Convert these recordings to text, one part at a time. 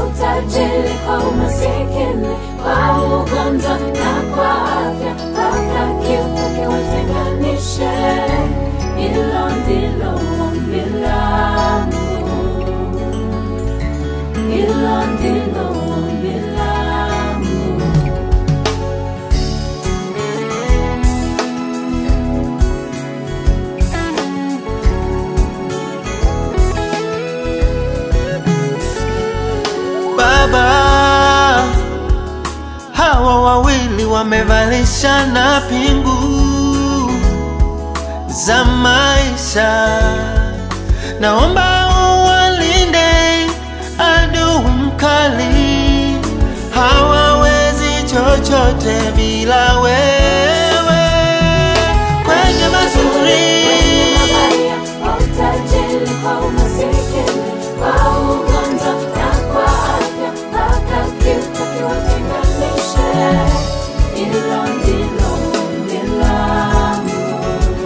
utajiri kwa umasikini, kwa ugonjwa na kwa afya, mpaka kifo kiwatenganishe. Hilo ndilo ombi langu, hilo ndilo ombi langu. Baba, hawa wawili wamevalishana pingu za maisha, naomba uwalinde adui mkali, hawawezi chochote bila wewe. Kwenye mazuri mabaya, kwa utajiri, kwa umasikini, kwa ugonjwa na kwa afya, mpaka kifo kiwatenganishe. Hilo ndilo ombi langu,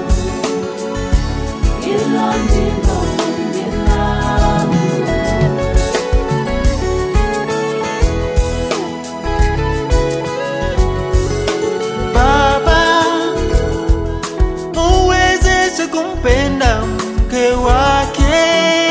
hilo ndilo ombi langu. Baba, uwezeshe kumpenda mke wake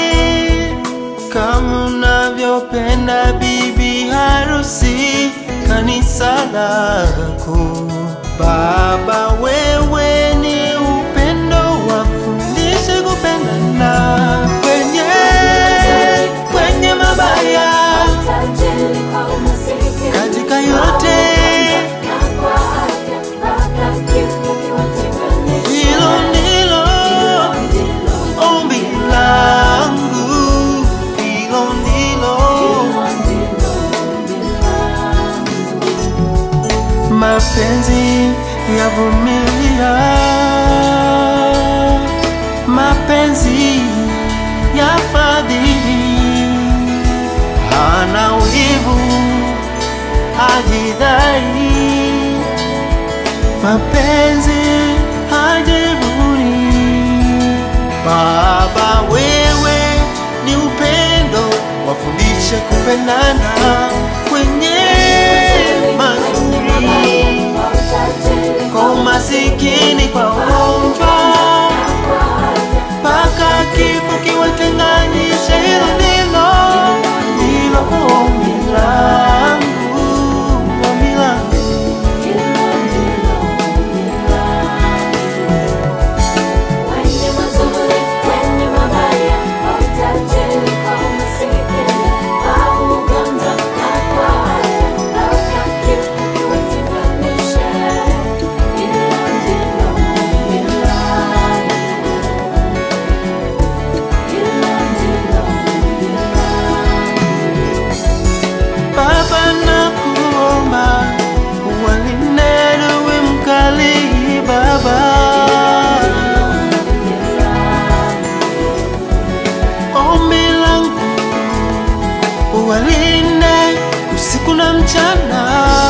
kama unavyopenda bibi harusi kanisa lako. Baba, wewe ni upendo, wafundishe kupendana kwenye kwenye mabaya Utajiri kwa umasikini, katika yote na kwa afya, mpaka kifo kiwatenganishe. hilo ndilo Hilo ndilo ombi langu, hilo ndilo mapenzi yavumilia, mapenzi ya fadhili, hana wivu, hajidai, mapenzi hajivuni. Baba, wewe ni upendo, wafundishe kupendana kwenye mazuri, kwa umasikini, kwa ugonjwa, mpaka kifo kiwatenganishe. Hilo ndilo ndilo ombi langu, ombi langu. Baba nakuomba uwalinde adui mkali Baba, ombi langu uwalinde usiku na mchana